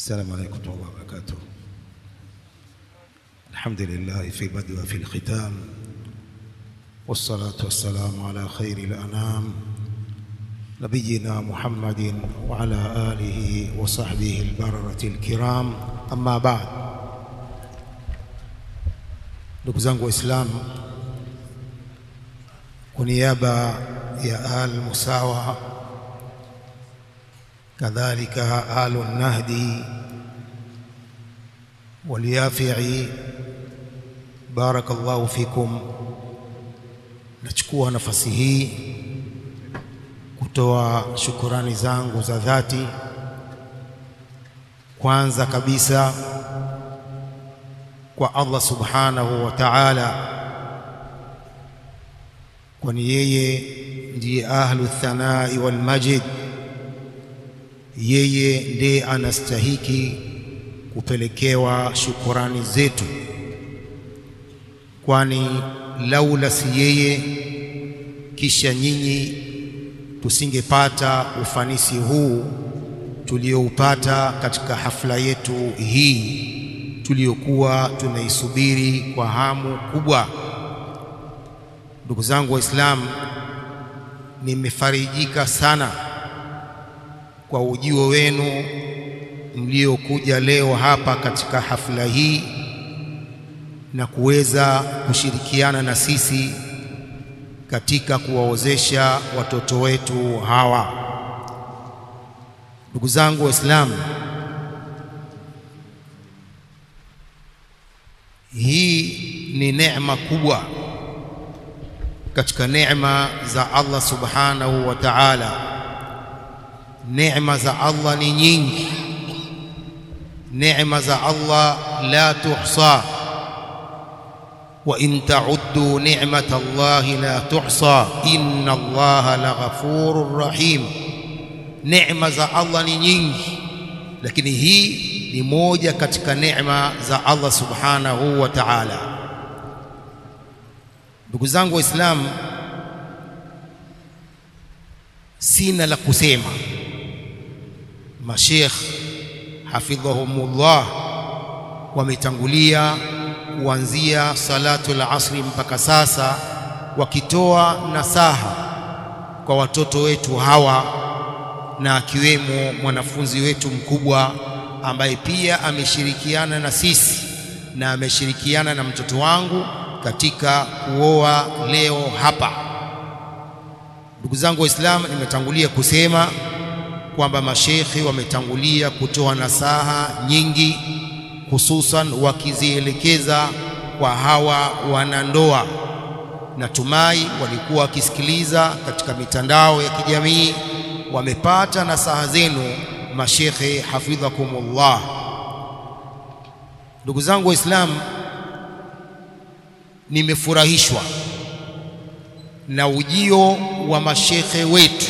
السلام عليكم ورحمة الله وبركاته الحمد لله في البدء وفي الختام والصلاة والسلام على خير الأنام نبينا محمد وعلى آله وصحبه البررة الكرام أما بعد ndugu zangu waislamu kwa niaba ya al musawa kadhalika alu nahdi waliyafi'i barakallahu fikum nachukua nafasi hii kutoa shukurani zangu za dhati kwanza kabisa kwa Allah subhanahu wa ta'ala kwani yeye ndiye ahlu thanai wal majid yeye ndiye anastahiki kupelekewa shukurani zetu kwani laula si yeye kisha nyinyi tusingepata ufanisi huu tulioupata katika hafla yetu hii tuliyokuwa tunaisubiri kwa hamu kubwa. Ndugu zangu Waislamu, nimefarijika sana kwa ujio wenu mliokuja leo hapa katika hafla hii na kuweza kushirikiana na sisi katika kuwaozesha watoto wetu hawa. Ndugu zangu Waislamu, hii ni neema kubwa katika neema za Allah subhanahu wa ta'ala. Neema za Allah ni nyingi, neema za Allah la tuhsa, wa in ta'uddu ni'mata Allahi la tuhsa, inna Allaha la ghafurur rahim. Neema za Allah ni nyingi, lakini hii ni moja katika neema za Allah subhanahu wa ta'ala. Ndugu zangu Waislamu, sina la kusema. Mashekh hafidhahumullah wametangulia kuanzia salatu al-asri mpaka sasa, wakitoa nasaha kwa watoto wetu hawa, na akiwemo mwanafunzi wetu mkubwa ambaye pia ameshirikiana na sisi na ameshirikiana na mtoto wangu katika kuoa leo hapa. Ndugu zangu Waislamu, nimetangulia kusema kwamba mashekhi wametangulia kutoa nasaha nyingi, hususan wakizielekeza kwa hawa wanandoa. Natumai walikuwa wakisikiliza katika mitandao ya kijamii, wamepata nasaha zenu mashekhe hafidhakumullah. Ndugu zangu Waislamu, nimefurahishwa na ujio wa mashekhe wetu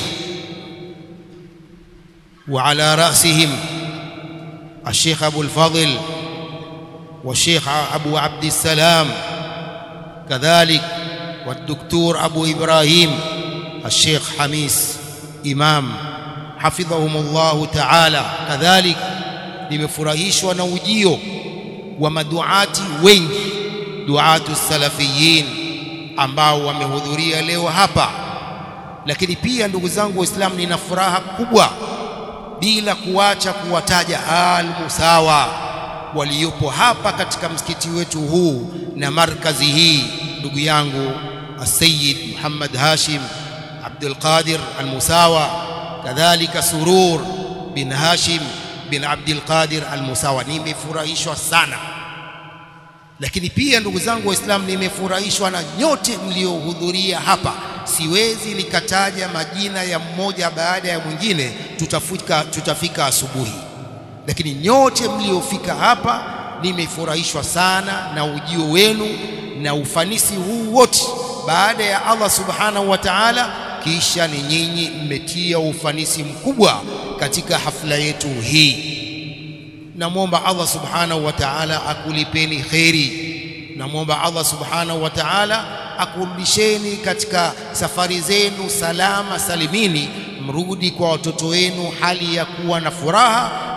wa ala rasihim الشيخ أبو الفضل والشيخ أبو عبد السلام كذلك والدكتور أبو إبراهيم الشيخ حميس إمام hafidhahumullahu ta'ala. Kadhalik nimefurahishwa na ujio wa maduati wengi, duatu salafiyin ambao wamehudhuria leo hapa. Lakini pia ndugu zangu Waislamu, nina furaha kubwa bila kuacha kuwataja al-Musawa waliopo hapa katika msikiti wetu huu na markazi hii, ndugu yangu Asayid Muhammad Hashim Abdul Qadir al-Musawa kadhalika Surur bin Hashim bin Abdul Qadir al-Musawa. Nimefurahishwa sana, lakini pia ndugu zangu Waislamu, nimefurahishwa na nyote mliohudhuria hapa. Siwezi nikataja majina ya mmoja baada ya mwingine, tutafika, tutafika asubuhi, lakini nyote mliofika hapa nimefurahishwa sana na ujio wenu na ufanisi huu wote baada ya Allah subhanahu wa ta'ala kisha ni nyinyi mmetia ufanisi mkubwa katika hafla yetu hii. Namwomba Allah subhanahu wa ta'ala akulipeni kheri. Namwomba Allah subhanahu wa ta'ala akurudisheni katika safari zenu salama salimini, mrudi kwa watoto wenu hali ya kuwa na furaha,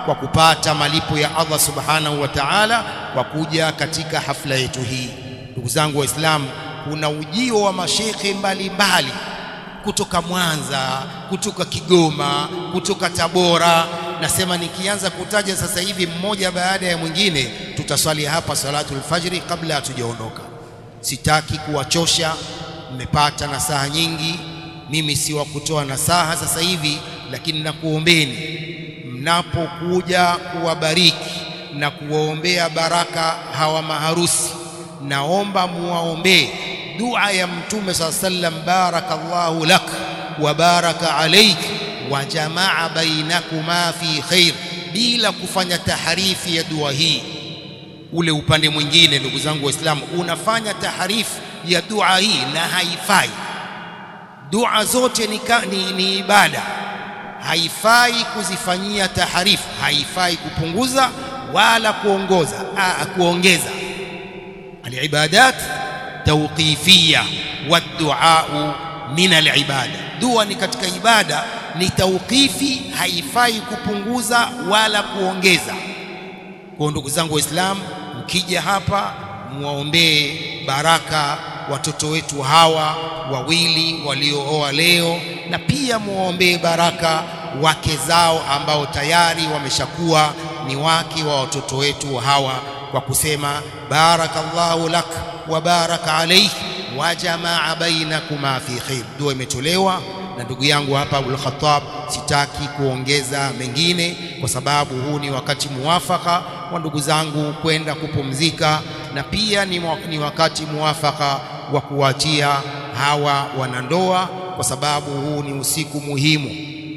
kwa kupata malipo ya Allah subhanahu wa ta'ala kwa kuja katika hafla yetu hii. Ndugu zangu Waislamu, kuna ujio wa mashekhe mbalimbali kutoka Mwanza, kutoka Kigoma, kutoka Tabora. Nasema nikianza kutaja sasa hivi mmoja baada ya mwingine, tutaswali hapa salatul fajri kabla hatujaondoka. Sitaki kuwachosha, mmepata nasaha nyingi. Mimi si wa kutoa nasaha sasa hivi, lakini nakuombeni mnapokuja kuwabariki na kuwaombea baraka hawa maharusi, naomba muwaombee dua ya Mtume saa sallam, barakallahu lak wa baraka alaik wa jamaa bainakuma fi khair, bila kufanya taharifi ya dua hii. Ule upande mwingine, ndugu zangu Waislamu, unafanya taharifu ya dua hii na haifai. Dua zote ni, ni, ni ibada, haifai kuzifanyia taharifu, haifai kupunguza wala kuongoza a, kuongeza. Alibadat tawqifia wadduau min alibada, dua ni katika ibada, ni tawqifi, haifai kupunguza wala kuongeza. Kwa ndugu zangu Waislamu, mkija hapa muwaombee baraka watoto wetu hawa wawili waliooa leo, na pia muwaombee baraka wake zao ambao tayari wameshakuwa ni wake wa watoto wetu hawa, kwa kusema barakallahu lak wa baraka alayk wa jamaa bainakuma fi khair. Dua imetolewa na ndugu yangu hapa Abul Khattab. Sitaki kuongeza mengine, kwa sababu huu ni wakati muwafaka wa ndugu zangu kwenda kupumzika, na pia ni, ni wakati muwafaka wa kuwaachia hawa wanandoa, kwa sababu huu ni usiku muhimu.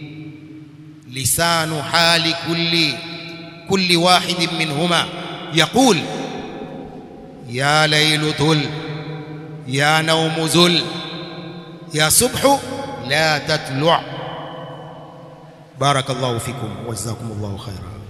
lisanu hali kulli kulli wahidin minhuma yaqul ya lailu tul ya naumu zul ya subhu la tatlu. Barakallahu fikum wa jazakumullahu khaira.